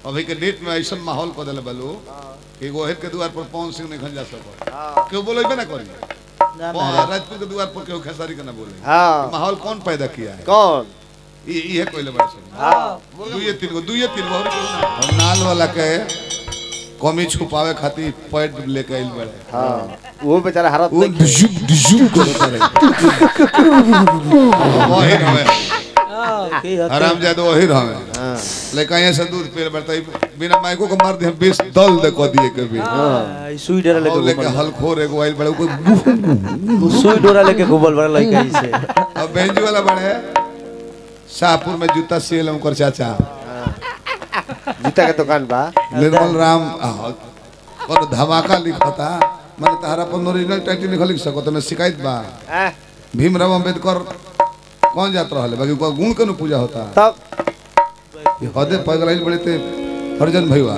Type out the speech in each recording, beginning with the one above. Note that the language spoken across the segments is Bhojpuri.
अभी के डेट में ऐसा माहौल कर दिले बालू कि एगो हेर के द्वार पर पवन सिंह नहीं जा सको हाँ क्यों बोलेबे ना करी ना पवन- ना राजपूत के द्वार पर क्यों खेसारी के ना बोले हाँ माहौल कौन पैदा किया है कौन ये ये कोई बड़ा सब हाँ दुइये तीन गो दुइये तीन गो और केहू ना। और नाल वाला के कमी छुपावे खातिर पैड लेके आइल बड़े हाँ वो बेचारा हरत वो नहीं डिजुक डिजुक करता रहे वही रहे हाँ, की हते- आराम जाए तो वही रहे हाँ लेकिन यहाँ से दूध पी बढ़ता बिना माइको को मार दिया बीस दल दे को दिए कभी हाँ, ई सुई डोरा और लेके लेके घूमल हलखोर एगो आइल बड़े को बा। सुई डोरा लेके घूमल बड़ा लड़का ही से अब बेंजू वाला बड़े शाहपुर में जूता सियल उनकर चाचा जूता के दुकान बा निर्मल राम और धमाका लिखता मैंने तारा पर ओरिजिनल टाइटल लिखल लिख सको तो मैं शिकायत बा हाँ, भीमराव अंबेडकर कौन जात रहा बाकी ओकर गुण के न पूजा होता तब ये हदे पगलाइल बड़े ते हरजन भैया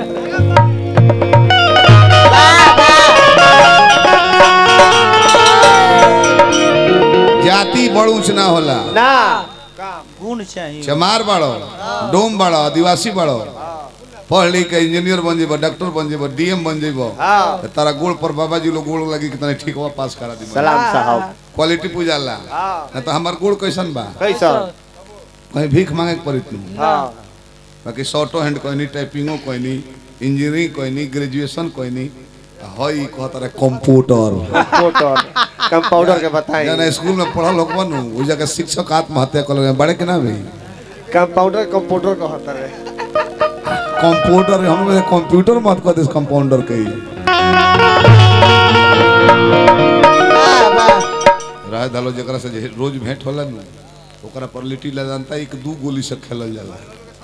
जाति बड़ ऊंच ना होला ना गुण चाहिए चमार बाड़ो डोम बाड़ो आदिवासी बाड़ो पढ़ लिख के इंजीनियर बन जेबो डॉक्टर बन जेबो डीएम बन जेबो हाँ तो तारा गोड़ पर बाबा जी लोग गोड़ लगी कितना ठीक हुआ पास करा दी सलाम साहब क्वालिटी पूजाला हाँ ना तो हमार गोड़ कैसन बा कैसा कहीं भीख मांगे के पड़ी तू हाँ बाकी शॉर्टो हैंड कोई नहीं टाइपिंगो कोई नहीं इंजीनियरिंग कोई नहीं ग्रेजुएशन कोई नहीं हई कहता रहे कंप्यूटर कंपाउंडर कंपाउंडर के बताई जाना स्कूल में पढ़ल हो बनू वो जगह शिक्षक आत्महत्या कर लगे बड़े के ना भी कंपाउंडर कंपाउंडर का होता है कंप्यूटर हम लोग कंप्यूटर मत कर दे कंपाउंडर के ही राय धालो जकरा से जे रोज भेंट होला नु ओकरा पर लिट्टी ला जानता एक दू गोली से खेलल जाला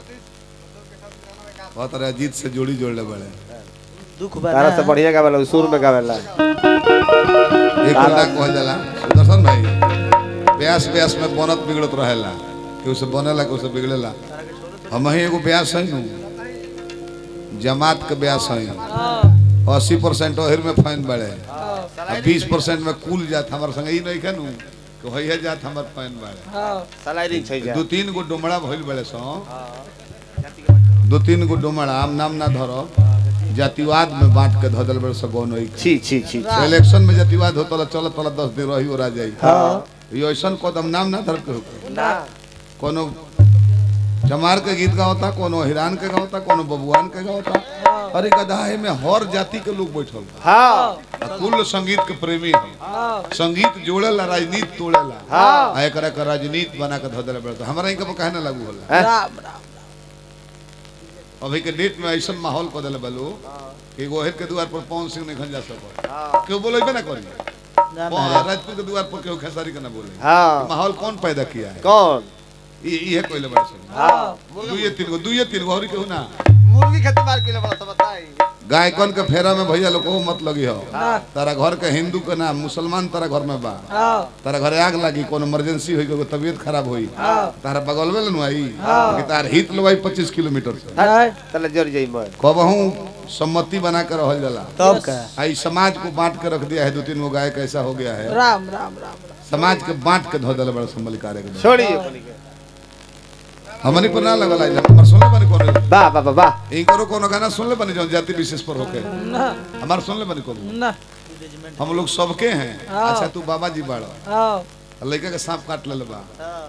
बहुत तरह अजीत से जोड़ी जोड़ले बड़े दुख बा तारा से ना। बढ़िया गावेला सुर में गावेला एक बंदा कहल जाला सुदर्शन भाई ब्यास ब्यास में बनत बिगड़त रहेला कि उसे बनेला कि उसे बिगड़ेला हम ही एगो ब्यास है नु जमात के ब्यास है अस्सी परसेंट ओहिर में फाइन बढ़े बीस परसेंट में कुल जात हमारे संग ई नहीं खनू कि वही जात हमार फाइन बढ़े सलाइडिंग छै जा दो तीन गो डोमड़ा भइल बड़े सो दो तीन गो डोमड़ा आम नाम ना धरो जातिवाद में बांट के धदल बड़े सो गौन होई छी छी छी इलेक्शन में जातिवाद होता चल तला दस दिन रही ओरा जाई हाँ ये ऐसा कदम नाम ना धर के होके। ना कोनो चमार के गीत गावता कोनो हिरान के गावता कोनो बबुआन के गावता अरे गधाहे में हर जाति के लोग बैठल बा। हाँ आ कुल संगीत के प्रेमी है संगीत जोड़ेला राजनीति तोड़ेला हाँ आ एकरा के राजनीति बना के धदल बड़े हमरा इनके पर काहे ना लागू होला हैं? राम राम अभी के डेट में ऐसा माहौल कर दिले बालू कि एगो हेर के द्वार पर पवन सिंह नहीं जा सको हाँ क्यों बोलेबे ना करी ना पवन- ना राजपूत के द्वार पर क्यों खेसारी के ना बोले हाँ माहौल कौन पैदा किया है कौन ये ये कोई बड़ा सब हाँ दुइये तीन गो दुइये तीन गो और केहू ना मुर्गी खेती मार के ले बड़ा तो बताई गायकन के फेरा में भैया लोग को मत लगी हो हाँ। तारा घर के हिंदू के ना मुसलमान तारा घर में बा हाँ तारा घरे आग लगी कोनो इमरजेंसी होई कोई तबीयत खराब होई हाँ। तारा बगल में नु आई कि तार हित लोग आई 25 किलोमीटर से नहीं, तले जड़ जाई मैं कबहू सम्मति बना के रहल जाला तब का आई समाज को बांट के रख दिया है दो तीन गो गायक ऐसा हो गया है राम राम राम राम समाज के बांट के धो दिल बड़ा संभल कार्य के छोड़िए अपनी के हमनी पर ना लगल आई हमर सुनले बनी कोनो वाह वाह वाह वाह इनकरो कोनो गाना सुनले बनी जौन जाति विशेष पर होके ना हमार सुनले बनी कोनो ना हम लोग सबके हैं हाँ। अच्छा तू बाबा जी बाड़ो हाँ लड़का के सांप काट ले बा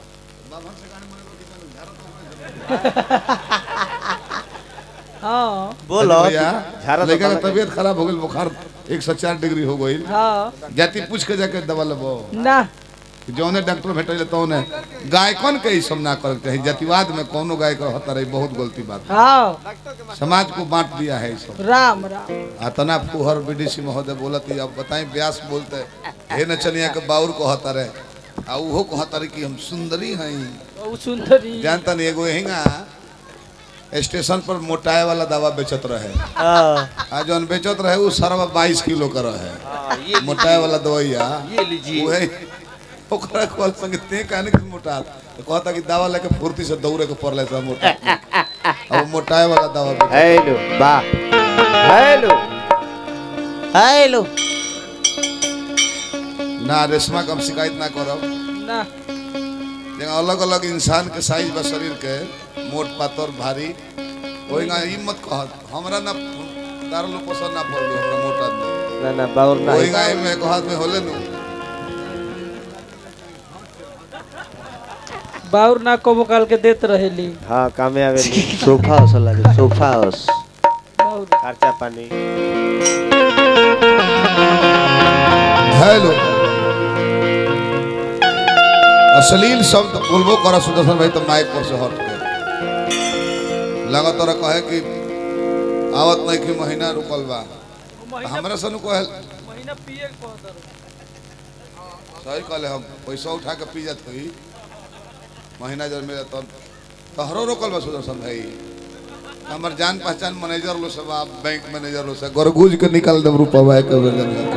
हाँ बोलो भैया झाड़ा तो लड़का के काला- तबीयत खराब हो गई बुखार एक सौ चार डिग्री हो गई हाँ जाति पूछ के जाके दवा लेबो ना जौने डॉक्टर भेटल तौने गायकन के ई सब ना करे के चाही जातिवाद में कोनो गायक रहता रही बहुत गलती बात है। हाँ समाज को बांट दिया है ई सब राम राम अतना फुहर बीडीसी महोदय बोलत ही अब बताई व्यास बोलते हे नचनिया के बाउर कहता रहे आ उहो कहता रहे कि हम सुंदरी हई ओ सुंदरी जानता नहीं एगो हिंगा स्टेशन पर मोटाए वाला दवा बेचत रहे हाँ आ जौन बेचत रहे उ सरवा बाईस किलो का रहे हाँ, ये मोटाए वाला दवाइया ये लीजिए उहे ओकरा कॉल संगे ते कहने कि मोटा तो कहता कि दवा लेके फुर्ती से दौड़े के पड़ले सब मोटा अब मोटाए वाला दवा बेचत हेलो वाह हेलो हेलो ना रेशमा का हम शिकायत ना करब ना लेकिन अलग अलग इंसान के साइज बा शरीर के मोट पातर भारी कोई ना ई मत कहत हमरा ना तार लो पसंद ना पड़लो हमरा मोटा आदमी ना ना बाउर ना कोई गाय में एक हाथ में होले नु बाउर ना कबो काल के देत रहेली हाँ कामे आवेली सोफा हाउस लागे सोफा हाउस बाउर खर्चा पानी हेलो अश्लील शब्द बोलबो करा सुदर्शन भाई तो माइक पर से हट के लगा तोरा कहे कि आवत नहीं कि महीना रुकल बा हमरा से नु कहे महीना पिए कहत सही कहले हम पैसा उठा के पी जात होई महीना जब मेरा तब तहरो रोकल बा सुदर्शन भाई हमर जान पहचान मैनेजर लो सब आप बैंक मैनेजर लो सब गरगुज के निकाल दम रुपवा एक बेर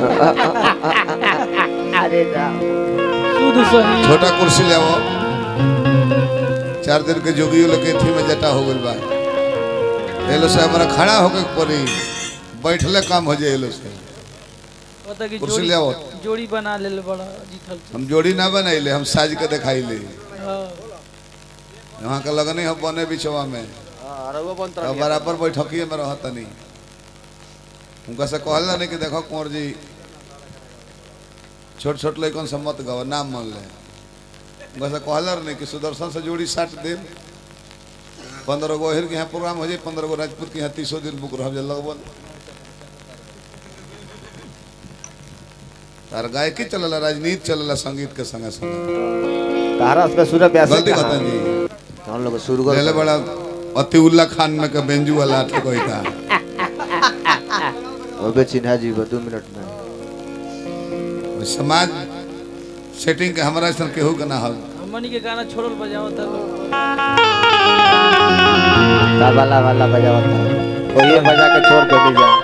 अरे राम शुद्ध सही छोटा कुर्सी ले आओ चार दिन के जोगियो लेके थी में जटा हो गइल बा एलो से हमरा खड़ा होके पड़ी बैठले काम हो जाए एलो से पता कि कुर्सी जोड़ी ले आओ जोड़ी बना लेल बड़ा जीतल हम जोड़ी ना बनाइले हम साज के दिखाइले हाँ वहाँ के लगने हम बने बिछवा में अरगो बंत अब बराबर बैठकिए में रहता नहीं उनका से कहला नहीं कि देखो कुंवर जी छोट छोट लड़कन से मत गवा नाम मान ले उनका से कहला नहीं कि सुदर्शन से जोड़ी साट दे पंद्रह गो ओहिर के यहाँ प्रोग्राम हो जाए पंद्रह गो राजपूत के यहाँ तीसो दिन बुक रह जाए लगभग तार गायकी चलला राजनीति चलला संगीत के संगे संगे तारा पे सूर्य व्यास गलती कहता जी हम लोग शुरू पहले कर बड़ा अतिउल्ला खान में के बेंजू वाला आठ कोई था ओबे चिन्हा जी दो मिनट में समाज सेटिंग के हमारा ऐसा केहू के ना हल हमनी के गाना छोड़ल बजाओ त वाला वाला बजावत है वही बजा के छोड़ दे जा